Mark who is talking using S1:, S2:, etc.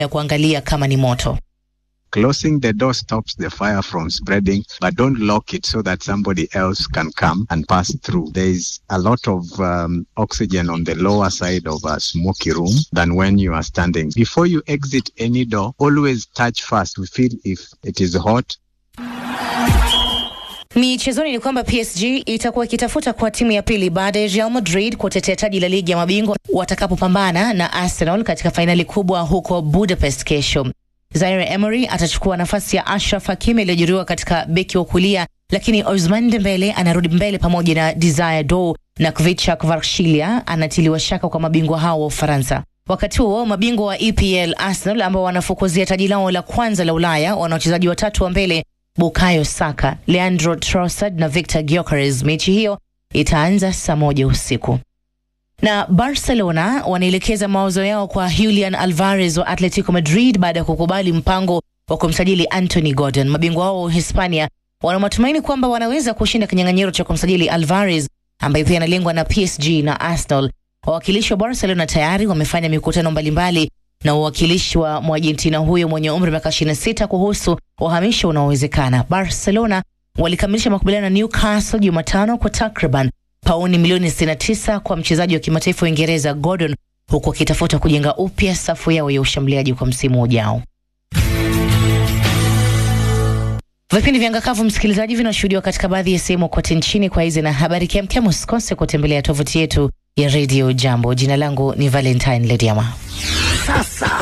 S1: ya kuangalia kama ni moto.
S2: Closing the door stops the fire from spreading, but don't lock it so that somebody else can come and pass through. There is a lot of um, oxygen on the lower side of a smoky room than when you are standing. Before you exit any door, always touch first. We feel if it is hot.
S1: Michezoni ni kwamba PSG itakuwa ikitafuta kwa timu ya pili baada ya Real Madrid kutetea taji la ligi ya mabingwa watakapopambana na Arsenal katika fainali kubwa huko Budapest kesho. Zaire Emery atachukua nafasi ya Ashraf Hakimi aliyojeruhiwa katika beki wa kulia, lakini Ousmane Dembele anarudi mbele pamoja na Desire Dow na Kvicha Kvaratskhelia anatiliwa shaka kwa mabingwa hao wa Ufaransa. Wakati huo mabingwa wa EPL Arsenal ambao wanafukuzia taji lao la kwanza la Ulaya wana wachezaji watatu wa mbele Bukayo Saka, Leandro Trossard na Victor Gyökeres. Mechi hiyo itaanza saa moja usiku na Barcelona wanaelekeza mawazo yao kwa Julian Alvarez wa Atletico Madrid baada ya kukubali mpango wa kumsajili Anthony Gordon. Mabingwa wao wa Hispania wana matumaini kwamba wanaweza kushinda kinyang'anyiro cha kumsajili Alvarez ambaye pia analengwa na PSG na Arsenal. Wawakilishi wa Barcelona tayari wamefanya mikutano mbalimbali na uwakilishi wa Mwargentina huyo mwenye umri wa miaka 26 kuhusu uhamisho unaowezekana. Barcelona walikamilisha makubaliano na Newcastle Jumatano kwa takriban pauni milioni 69 kwa mchezaji wa kimataifa wa Uingereza Gordon, huku akitafuta kujenga upya safu yao ya ushambuliaji kwa msimu ujao. Vipindi vya Ngakavu, msikilizaji, vinashuhudiwa katika baadhi ya sehemu kote nchini. Kwa hizi na habari kemkem, usikose kutembelea tovuti yetu ya Radio Jambo. Jina langu ni Valentine Lediama.
S3: Sasa